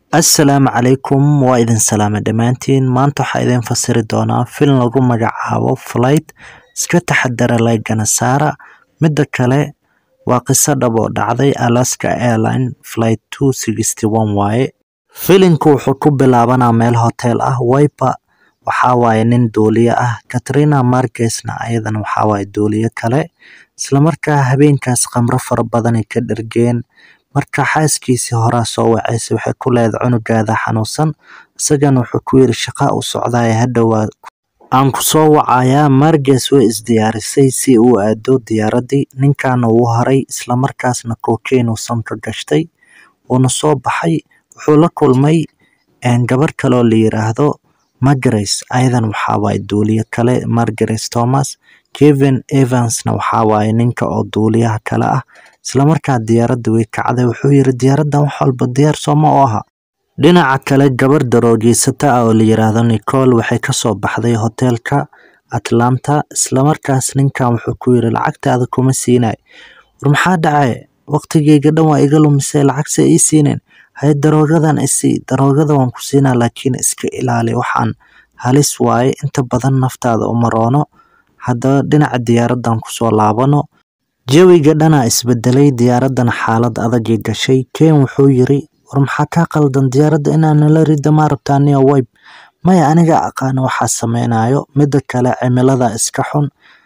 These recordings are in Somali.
Assalaamu calaykum waa idin salaamay dhammaantiin maanta waxaa idin fasiri doonaa film lagu magacaabo Flight iska taxadara laygana saara midda kale waa qiso dhab oo dhacday Alaska Airline Flight 261 waaye filimku wuxuu ku bilaabanaa meel hotel ah Wiper waxaa waaye nin duuliye ah Katrina Marquez-na ayadana waxaa waaye duuliye kale isla markaa habeenkaas khamro fara badan ay ka dhargeen marka xaaskiisii horaa soo wacaysa waxay ku leedahay cunugaada xanuunsan isagana wuxuu ku yiri shaqa u socdaaya hadhowaa aan ku soo wacayaa Marquez way isdiyaarisay si uu aado diyaaradii ninkaana wuu haray isla markaasna cocaine uu sanka gashtay wuuna soo baxay wuxuu la kulmay gabar kale oo la yiraahdo Margaret ayadan waxaa waaye duuliye kale Margaret Thomas Kevin Evansna waxaa waaye ninka oo duuliyaha kale ah isla markaa diyaaradda way kacday wuxuu yiri diyaaraddan wax walba diyaar sooma u aha dhinaca kale gabar daroogeysata ah oo la yiraahdo Nicole waxay kasoo baxday hoteelka Atlanta isla markaas ninkan wuxuu ku yiri lacagtaada kuma siinay war maxaa dhacay waqtigeyga dhan waa iga lumisay lacagse ii siinin haye daroogadan isii daroogada waan ku siinaa laakiin iska ilaali waxaan halis waaye inta badan naftaada uma roono haddaba dhinaca diyaaraddan kusoo laabano jawiga dhanaa isbedelay diyaaraddana xaalad adagay gashay ken wuxuu yiri war maxaa kaa qaldan diyaaradda inaa nala rida maa rabtaa niyo wayb maya aniga aqaana waxaa sameynayo midda kale cimilada iska xun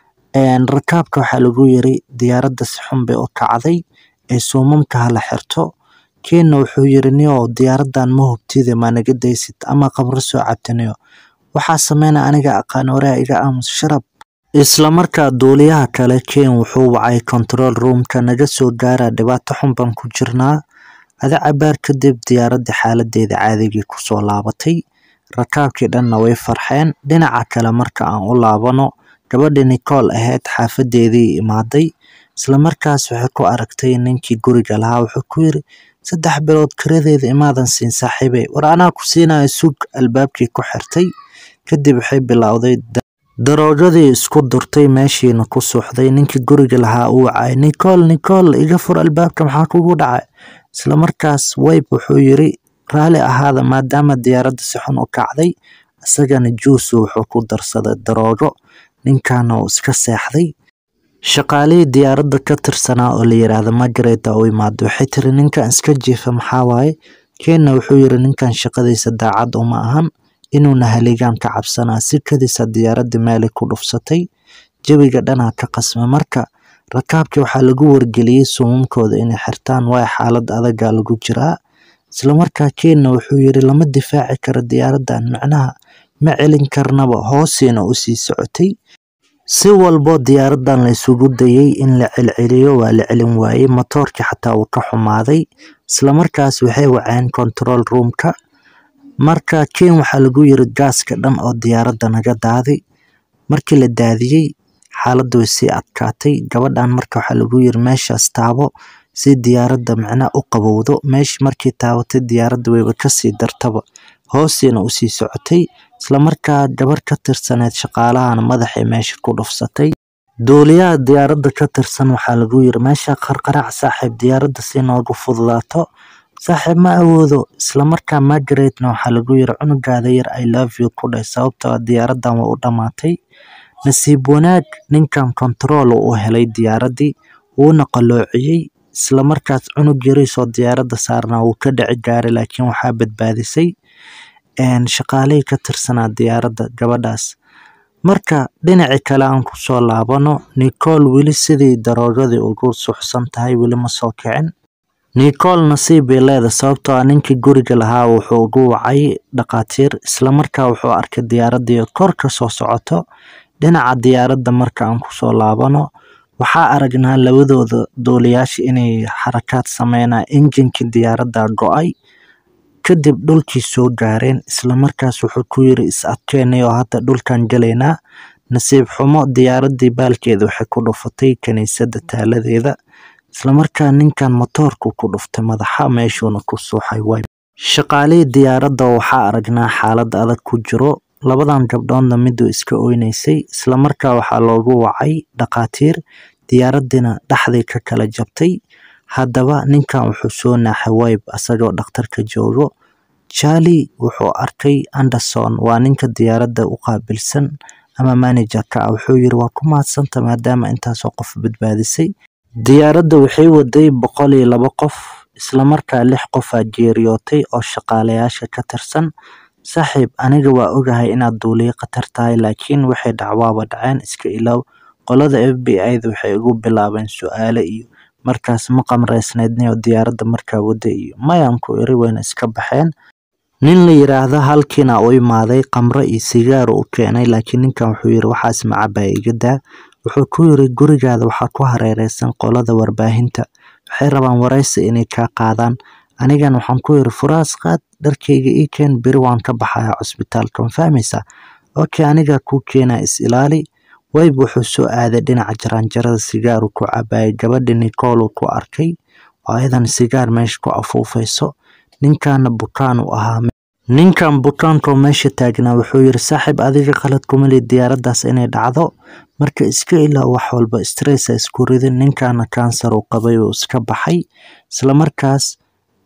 rakaabka waxaa lagu yiri diyaaradda si xun bay u kacday ee suumamka hala xirto kenna wuxuu yiri niyo diyaaraddan ma hubtide maa naga daysid ama qabro soo cabtaniyo waxaa sameynaa aniga aqaan waraa iga aamus sharab isla markaa duuliyaha kale ken wuxuu wacay control roomka naga soo gaara dhibaato xun baan ku jirnaa ada cabaar kadib diyaaradda xaaladeeda caadigii kusoo laabatay rakaabkii dhanna way farxeen dhinaca kale marka aan u laabano gabadhii Nicole ahayd xaafadeedii imaaday isla markaas waxay ku aragtay ninkii guriga lahaa wuxuu ku yiri saddex bilood kiradeeda imaadan siin saaxiibey war anaa ku siinayo sug albaabkii ku xirtay kadib waxay bilowday daroogadii isku durtay meeshiina ku suuxday ninkii guriga lahaa uu wacay Nicole Nicole iga fur albaabka maxaa kugu dhacay isla markaas Wayb wuxuu yiri raali ahaada maadaama diyaaradda si xun u kacday isagana juice wuxuu ku darsaday daroogo ninkaana uu iska seexday shaqaalihii diyaaradda ka tirsanaa oo la yiraahdo Margaret oo imaado waxay tiri ninkan iska jiifa maxaa waaye Kenna wuxuu yiri ninkan shaqadiisa daacad uma ahan inuuna haligaan ka cabsanaa si kadiisa diyaaradda meelay ku dhufsatay jawiga dhanaa ka qasmay marka rakaabkii waxaa lagu wargeliyey suumamkooda inay xirtaan waayo xaalad adagaa lagu jiraa isla markaa Kenna wuxuu yiri lama difaaci karo diyaaraddan macnaha ma celin karnaba hoosiina u sii socotay si walbo diyaaraddan la isugu dayay in la celceliyo waa la celin waayey matoorkii xataa wuu ka xumaaday isla markaas waxay waceen control roomka marka ken waxaa lagu yiri gaaska dhan oo diyaaradda naga daadi markii la daadiyey xaaladda way sii adkaatay gabadhan marka waxaa lagu yiri meeshaas taabo si diyaaradda macnaha u qabowdo meeshii markii taabatay diyaaradda wayba kasii dartaba hoosiina usii socotay isla markaa gabar ka tirsaneed shaqaalahana madaxay meesha ku dhufsatay duuliyaha diyaaradda ka tirsan waxaa lagu yiri meesha qarqaraac saaxiib diyaaradda si noogu fududaato saaxiib ma awoodo isla markaa Margaretna waxaa lagu yiri cunugaada yar I love you ku dhahay sababtoo ah diyaaraddan waa u dhamaatay nasiib wanaag ninkan control uu helay diyaaraddii wuuna qaloociyey isla markaas cunug yariisoo diyaaradda saarnaa wuu ka dhici gaaray laakiin waxaa badbaadisay shaqaalihii ka tirsanaa diyaaradda gabadhaas marka dhinaci kale aan kusoo laabano Nicole weli sidii daroogadii ugu suuxsan tahay weli ma soo kicin Nicole nasiib bay leedahay sababtoo ah ninkii guriga lahaa wuxuu ugu wacay dhaqaatiir isla markaa wuxuu arkay diyaaraddii kor ka soo socoto dhinaca diyaaradda marka aan kusoo laabano waxaa aragnaa labadooda duuliyaasha inay xarakaad sameynaa injinkii diyaaradda go'ay kadib dhulkii soo gaareen isla markaas wuxuu ku yiri is adkeynay oo hadda dhulkan galaynaa nasiib xumo diyaaraddii baalkeeda waxay ku dhufatay kaniisadda taaladeeda isla markaa ninkan matoorku ku dhuftay madaxa meeshuuna ku suuxay wayb shaqaalihii diyaaradda waxaa aragnaa xaalad adag ku jiro labadan gabdhoodna miduu iska oynaysay isla markaa waxaa loogu wacay dhaqaatiir diyaaraddina dhexday ka kala jabtay haddaba ninkan wuxuu soo naaxay wayb asagoo dhakhtarka joogo Charlie wuxuu arkay Anderson waa ninka diyaaradda u qaabilsan ama manager-ka ah wuxuu yiri waa ku mahadsanta maadaama intaasoo qof badbaadisay diyaaradda waxay waday boqol iyo laba qof isla markaa lix qof aa geeriyootay oo shaqaalayaasha ka tirsan saaxiib aniga waa ogahay inaad duuliye khatar tahay laakiin waxay dhacwaaba dhaceen iska ilaaw qolada FBI-da waxay ugu bilaabeen su'aalo iyo markaas ma qamraysnaydniyo diyaaradda markaa wada iyo mayaan ku iri wayna iska baxeen nin la yiraahdo halkiina u imaaday qamro iyo sigaar u keenay laakiin ninkan wuxuu yiri waxaas macabaa iga daa wuxuu ku yiri gurigaada waxaa ku hareereysan qolada warbaahinta waxay rabaan waraysi inay kaa qaadaan anigan waxaan ku yiri furaas qaad dharkayga ii keen beri waan ka baxayaa cusbitaalka ma fahmaysaa okay aniga kuu keenaa is ilaali wayb wuxuu soo aaday dhinaca jaraanjarada sigaaru ku cabaayay gabadhi nicole ku arkay oo ayadan sigaar meesha ku afuufayso ninkaana bukaan u ahaa ninkan bukaankaoo meesha taagnaa wuxuu yiri saaxiib adiga qalad kuma lid diyaaraddaas inay dhacdo marka iska ilaa wax walba stressa isku ridin ninkaana kansar uu qabay uu iska baxay isla markaas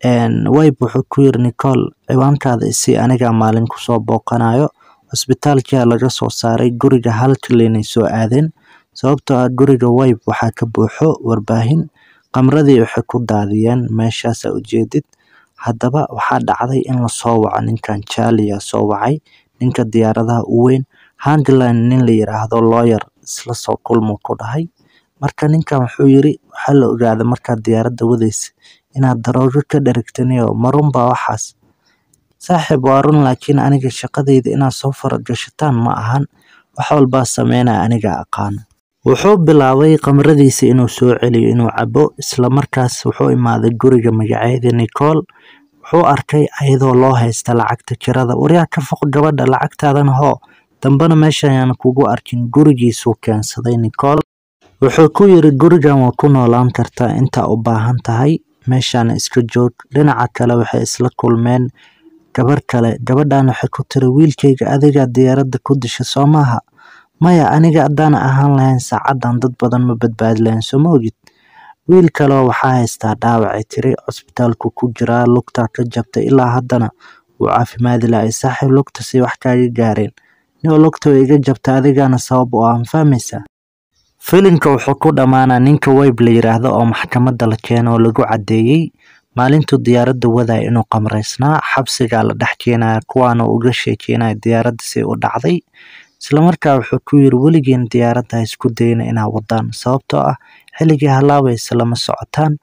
wayb wuxuu ku yiri nicole ciwaankaada isii anigaa maalin kusoo booqanayo cusbitaalkia laga soo saaray guriga halkalinay soo aadeen sababtoo ah guriga wayb waxaa ka buuxo warbaahin qamradii waxay ku daadiyeen meeshaasa ujeedid haddaba waxaa dhacday in lasoo waco ninkan charlia soo wacay ninka diyaaradaha u weyn handline nin la yiraahdo lawyer isla soo kulmuu ku dhahay marka ninkan wuxuu yiri waxaa la ogaaday markaad diyaaradda wadaysa inaad daroogo ka dherigtaniyo marunbaa waxaas saaxiib waa run laakiin aniga shaqadayda inaad soo faragashataan ma ahan wax walbaa sameynaya aniga aqaano wuxuu bilaabay qamradiisa inuu soo celiyo inuu cabo isla markaas wuxuu imaaday guriga magaceeda nicole wuxuu arkay ayadoo loo haysta lacagta kirada waryaa ka foq gabadha lacagtaadana hoo dambena meesha ayaan kugu arkin gurigiisuu keensaday nicole wuxuu ku yiri gurigan waa ku noolaan kartaa intaa u baahan tahay meeshaana iska joog dhinaca kale waxay isla kulmeen gabar kale gabadhan waxay ku tiri wiilkayga adigaa diyaaradda ku disha soo maaha maya aniga haddaana ahaan lahayn saacadan dad badan ma badbaadi lahayn soo ma ogid wiil kaleo waxaa haystaa dhaawacay tiri cusbitaalku ku jiraa lugtaa ka jabtay ilaa haddana wuu caafimaadi lahay saaxiib lugtasay wax kaaga gaareen nio lugta way iga jabta adigaana sabab u ah ma fahmaysaa filimka wuxuu ku dhammaanaa ninka wayb la yiraahdo oo maxkamadda la keeno oo lagu caddeeyey maalintuu diyaaradda wadaya inuu qamraysnaa xabsigaa la dhex keenaya kuwaana uga sheekeynaya diyaaradda si u dhacday islamarkaa wuxuu ku yiri weligeen diyaaradda ha isku dayna inaa wadaan sababtoo ah xilligii halaabaysa lama socotaan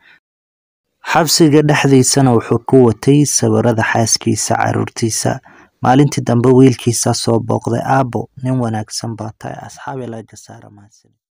xabsiga dhexdiisana wuxuu ku watay sawirada xaaskiisa caruurtiisa maalintii dambe wiilkiisa soo booqday aabo nin wanaagsan baa tahay asxaabi laga saara mahadsan